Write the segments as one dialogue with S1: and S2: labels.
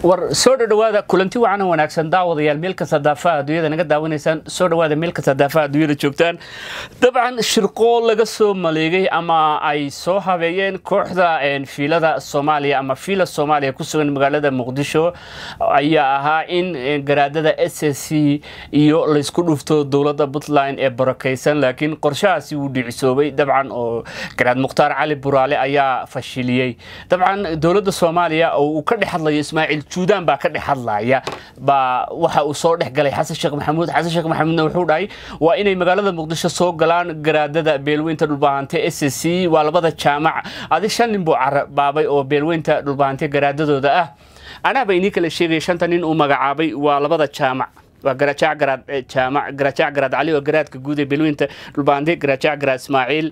S1: war soo dhowaada kulanti wacan wanaagsan daawadayaal meel kasta daafaha adduunyada naga daawanaysaan soo dhowaada meel kasta daafaha adduunyada joogtaan dabcan shirqoo laga soo maleegay ama ay soo habeeyeen kooxda fiilada soomaaliya ama fiila soomaaliya ku sugan magaalada muqdisho ayaa ahaa in garaadada s s c iyo laysku dhufto dowladda puntland ee barakaysan laakiin qorshahaasi wuu dhicisoobay dabcan oo garaad mukhtaar cali buraale ayaa fashiliyey dabcan dowladda soomaaliya oo uu ka dhex hadlayo ismaaciil juudaan baa ka dhex hadlaya baa waxa uu soo dhex galay xasan sheekh maxamuud xasan sheekh maxamuudna wuxuu dhahay waa inay magaalada muqdisho soo galaan garaadada beelweynta dhulbahante s s c waa labada jaamac adi shan nin buu carabaabay oo beelweynta dhulbahante garaadadooda ah anaaba inii kala sheegaya shanta nin uu magacaabay waa labada jaamac waa garaajac garaad jaamac garaajac garaad cali oo garaadka guud ee beelweynta dhulbahante garaajac garaad ismaaciil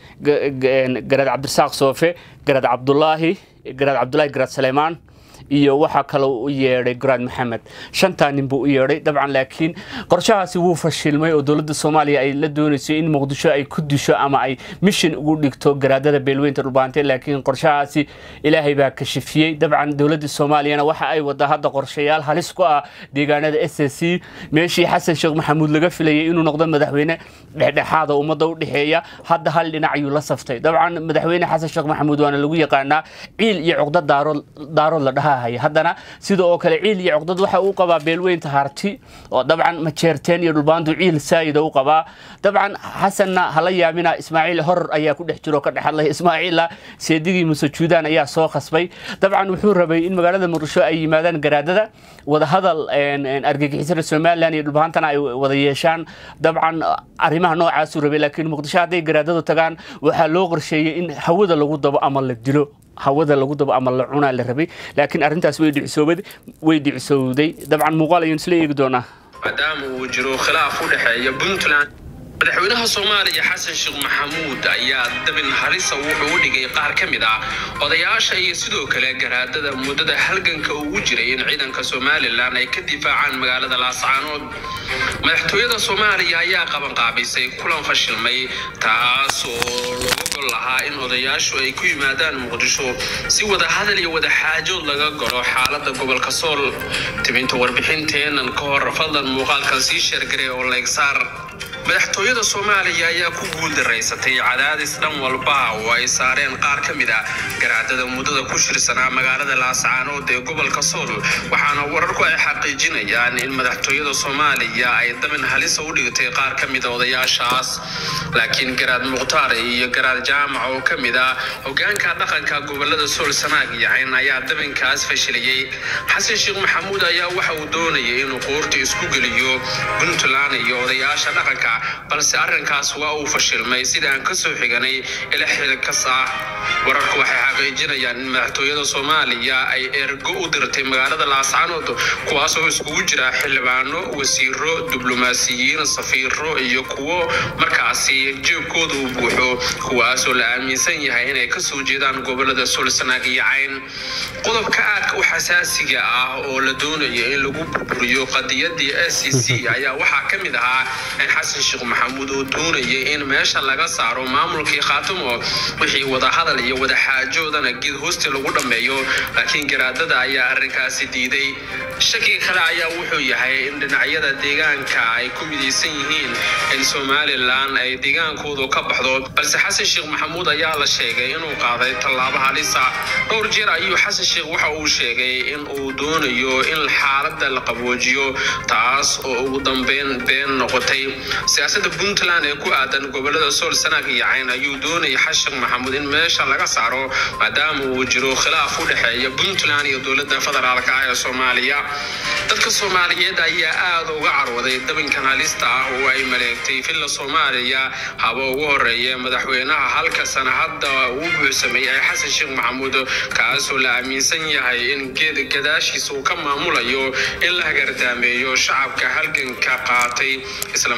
S1: garaad cabdirasaaq soofe garaad cabdulaahi garaad cabdulaahi garaad saleymaan iyo waxaa kale u yeedhay garaad maxamed shantaa nin buu u yeedhay dabcan laakiin qorshahaasi wuu fashilmay oo dowladda soomaaliya ay la doonayso in muqdisho ay ku disho ama ay mishin ugu dhigto garaadada beelweynta dhulbaante laakiin qorshahaasi ilaahay baa kashifiyey dabcan dowladda soomaaliyana waxa ay wadaa hadda qorshayaal halis ku ah deegaanada s s c meeshii xasan sheekh maxamuud laga filayay inuu noqdo madaxweyne dhexdhexaada ummadda u dhexeeya hadda hal dhinac ayuu la saftay dabcan madaxweyne xasan sheekh maxamuud waana lagu yaqaanaa ciil iyo cuqda daarood la dhaha haddana sida oo kale ciil iyo cuqdad waxa uu qabaa beelweynta harti oo dabcan majeerteen iyo dhulbaantu ciil saayida u qabaa dabcan xasanna hala yaabina ismaaciil horor ayaa ku dhex jiro ka dhex hadlay ismaaciilla seedigii muse juudaan ayaa soo khasbay dabcan wuxuu rabay in magaalada muqdisho ay yimaadaan garaadada wadahadal argagixisada somalilan iyo dhulbaantana ay wada yeeshaan dabcan arrimaha noocaasuu rabay laakiin muqdisho hadday garaadadu tagaan waxaa loo qorsheeyey in hawada lagu dabo ama la dilo hawada lagu dabo ama la cunaa la rabay laakiin arrintaas way dhicisowday dabcan muuqaal ayaan isla eegi doonaa
S2: maadaama uu jiro khilaaf u dhexeeya puntland madaxweynaha soomaaliya xasan sheekh maxamuud ayaa dabin harisa wuxuu u dhigay qaar ka mid ah odayaasha iyo sidoo kale garaadada muddada halganka ugu jiray in ciidanka somalilan ay ka difaacaan magaalada laascaanood madaxtooyada soomaaliya ayaa qabanqaabisay kulan fashilmay taas oo looga gol lahaa in odayaashu ay ku yimaadaan muqdisho si wada hadal iyo wada xaajood laga galo xaalada gobolka sool tibinta warbixinteenan ka hor fadlan muuqaalkan sii sheergaray oo leegsaar madaxtooyada soomaaliya ayaa ku guuldaraysatay cadaadis dhan walba oo ay saareen qaar ka mid ah garaadada muddada ku shirsanaa magaalada laascaanood ee gobolka sool waxaana wararku ay xaqiijinayaan in madaxtooyada soomaaliya ay dabin halisa u dhigtay qaar ka mid a odayaashaas laakiin garaad mukhtaar iyo garaad jaamac oo ka mid ah hogaanka dhaqanka gobolada sool sanaag yacayn ayaa dabinkaas fashiliyey xasan sheekh maxamuud ayaa waxa uu doonayay inuu qoorta isku geliyo puntland iyo odayaasha dhaqanka balse arrinkaas waa uu fashilmay sida aan ka soo xiganay ila xilkas ah wararku waxay xaqiijinayaan in madaxtooyada soomaaliya ay ergo u dirtay magaalada laascaanood kuwaasoo iskugu jira xildhibaano wasiiro diblomaasiyiin safiiro iyo kuwo markaasi jeebkooda u buuxo kuwaasoo la aaminsan yahay inay kasoo jeedaan gobolada soolsanaag iyo cayn qodobka aadka u xasaasiga ah oo la doonayo in lagu burburiyo qadiyadii s c c ayaa waxaa ka mid ahaa in xasan sheekh maxamuud oo doonayay in meesha laga saaro maamulkii khaatimo wixii wadahadal iyo wadaxaajoodana geed hoosti lagu dhammeeyo laakiin garaadada ayaa arrinkaasi diiday shakiga kale ayaa wuxuu yahay in dhinacyada deegaanka ay ku midaysan yihiin in somalilan ay deegaankoodu ka baxdo balse xasan sheekh maxamuud ayaa la sheegay inuu qaaday tallaabo halisa dhowr jeer ayuu xasan sheekh waxa uu sheegay in uu doonayo in xaaladda la qaboojiyo taas oo ugu dambeyn been noqotay siyaasada puntland ee ku aadan gobolada sool sanaag iyo cayn ayuu doonayay xasheekh maxamuud in meesha laga saaro maadaama uu jiro khilaaf u dhexeeya puntland iyo dowladda federaalka ah ee soomaaliya dadka soomaaliyeed ayaa aada uga carwaday dabinkan halista ah oo ay maleegtay villa soomaaliya haba ugu horeeya madaxweynaha halka sana hadda uu buuxsamay ee xasan sheekh maxamuud kaasoo la aaminsan yahay in geed gadaashiisa uu ka maamulayo in la hagardaameeyo shacabka halganka qaatay islamarkaana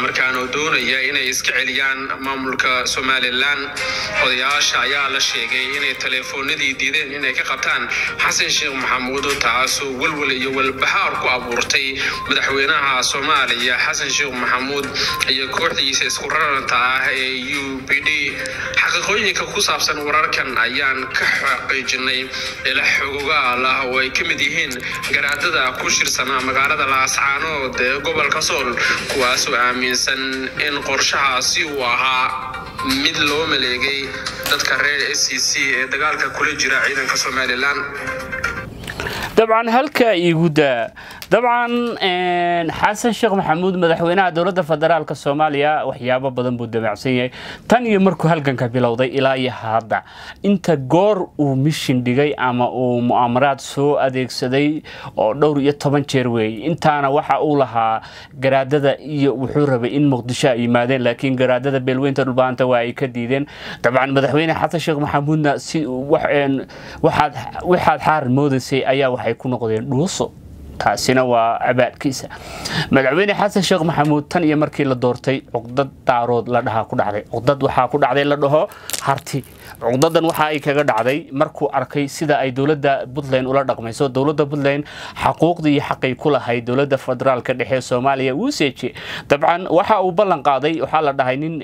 S2: doonaya inay iska celiyaan maamulka somalilan odayaasha ayaa la sheegay inay teleefoonadii diideen inay ka qabtaan xasan sheekh maxamuud taasoo walwal iyo walbahaar ku abuurtay madaxweynaha soomaaliya xasan sheekh maxamuud iyo kooxdiisa isku raranta ah ee u b d xaqiiqooyinka ku saabsan wararkan ayaan ka xaqiijinay ila xogogaal ah oo ay ka mid yihiin garaadada ku shirsanaa magaalada laascaanood ee gobolka sool kuwaasoo aaminsan in qorshahaasi uu ahaa mid loo maleegay dadka reer s c c ee dagaalka kula jira ciidanka somalilan
S1: dabcan halka iguda dabcan xasan sheekh maxamuud madaxweynaha dowladda federaalk soomaaliya waxyaabo badan buu damacsan yahay tan iyo markuu halganka bilowday ilaa iyo hadda inta goor uu mishin dhigay ama uu mu'aamaraad soo adeegsaday oo dhowr iyo toban jeer weeye intaana waxa uu lahaa garaadada iyo wuxuu rabay in muqdisho ay yimaadeen laakiin garaadada beelweynta dhulbaanta waa ay ka diideen dabcan madaxweyne xasan sheekh maxamuudna si waxaad xaar moodaysay ayaa waxay ku noqdeen dhuuso taasina waa cabaadkiisa madaxweyne xasan sheekh maxamuud tan iyo markii la doortay cuqdad daarood la dhahaa ku dhacday cuqdad waxaa ku dhacday la dhaho harti cuqdadan waxa ay kaga dhacday markuu arkay sida ay dowladda puntland ula dhaqmayso dowladda puntland xaquuqdii iyo xaqay ku lahayd dowladda federaalka dhexe soomaaliya wuu seeje dabcan waxa uu ballan qaaday waxaa la dhahay nin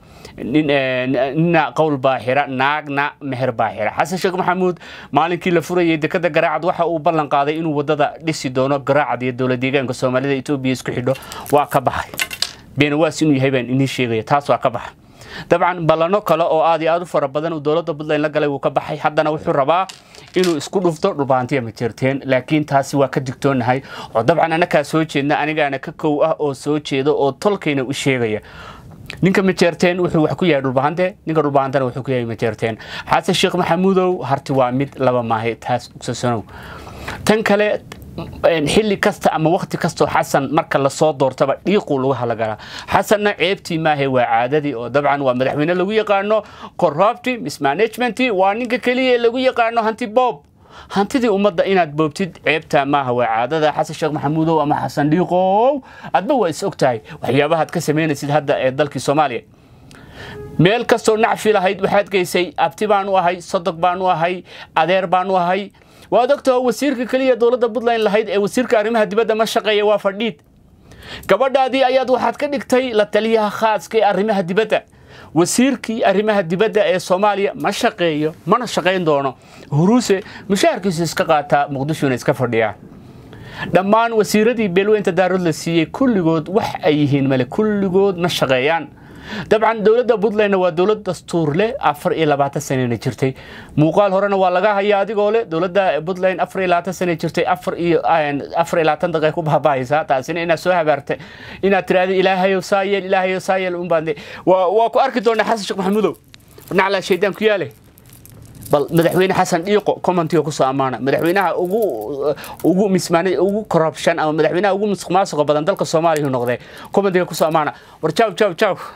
S1: nina qowl baaxira naagna meher baaxira xasan sheekh maxamuud maalinkii la furayay dekada garaacad waxa uu ballan qaaday inuu wadada dhisi doono garaacad iyo dowlad deegaanka soomaalida etoobiya isku xidho waa ka baxay beenawaas inuu yahay baan inii sheegaya taas waa ka baxay dabcan ballano kale oo aad iyo aad u fara badan uu dowladda puntland la galay wuu ka baxay haddana wuxuu rabaa inuu isku dhufto dhulbaantiya ma jirteen laakiin taasi waa ka digtoonahay oo dabcan anakaa soo jeedna anigaana ka kow ah oo soo jeeda oo tolkayna u sheegaya ninka majeerteen wuxuu wax ku yahay dhulbahante ninka dhulbahantana wuxuu ku yahay majeerteen xasan sheekh maxamuudow harti waa mid laba maahe taas ugsasanow tan kale xilli kasta ama wakti kastoo xasan marka lasoo doortaba dhiiquu lagu halagalaa xasanna ceebtii maahe waa caadadii oo dabcan waa madaxweyne lagu yaqaano corrupti mismanagement waa ninka keliya ee lagu yaqaano hanti boob hantidii ummadda inaad boobtid ceebtaa maaha waa caadada xasan sheekh maxamuudow ama xasan dhiiqow adba waa is og tahay waxyaabahaad ka samaynaysid hadda ee dalkii soomaaliya meel kastoo nacfi lahayd waxaad geysay abti baan u ahay sodog baan u ahay adeer baan u ahay waad ogtaho wasiirka keliya dowladda puntland lahayd ee wasiirka arrimaha dibadda ma shaqeeya waa fadhiid gabadhaadii ayaad waxaad ka dhigtay la taliyaha khaaska ee arrimaha dibadda wasiirkii arrimaha dibadda ee soomaaliya ma shaqeeyo mana shaqayn doono huruuse mushaharkiisu iska qaataa muqdishona iska fadhiyaa dhammaan wasiiradii beelweynta daarood la siiyey kulligood wax ay yihiin male kulligood ma shaqeeyaan dabcan dowladda puntlandna waa dowlad dastuur leh afar iyo labaatan sanena jirtay muuqaal horena waa laga hayaa adigoo leh dowladda puntland afar iyo labaatan sane jirtay afar iyo afar iyo labaatan daqiiq ku baabahaysaa taasina inaad soo habaartay inaad tiraahdo ilaahayow saayeel ilaahayow saayeel unbaande waa ku arki doonaa xasan sheekh maxamuudow naclaa shaydaan ku yaale bal madaxweyne xasan dhiiqo commentiga kusoo ammaana madaxweynaha ugu ugu mismaanay ugu corruption ama madaxweynaha ugu musuqmaasuqa badan dalka soomaaliya noqdee commentiga kusoo ammaana war jaw jaw jaw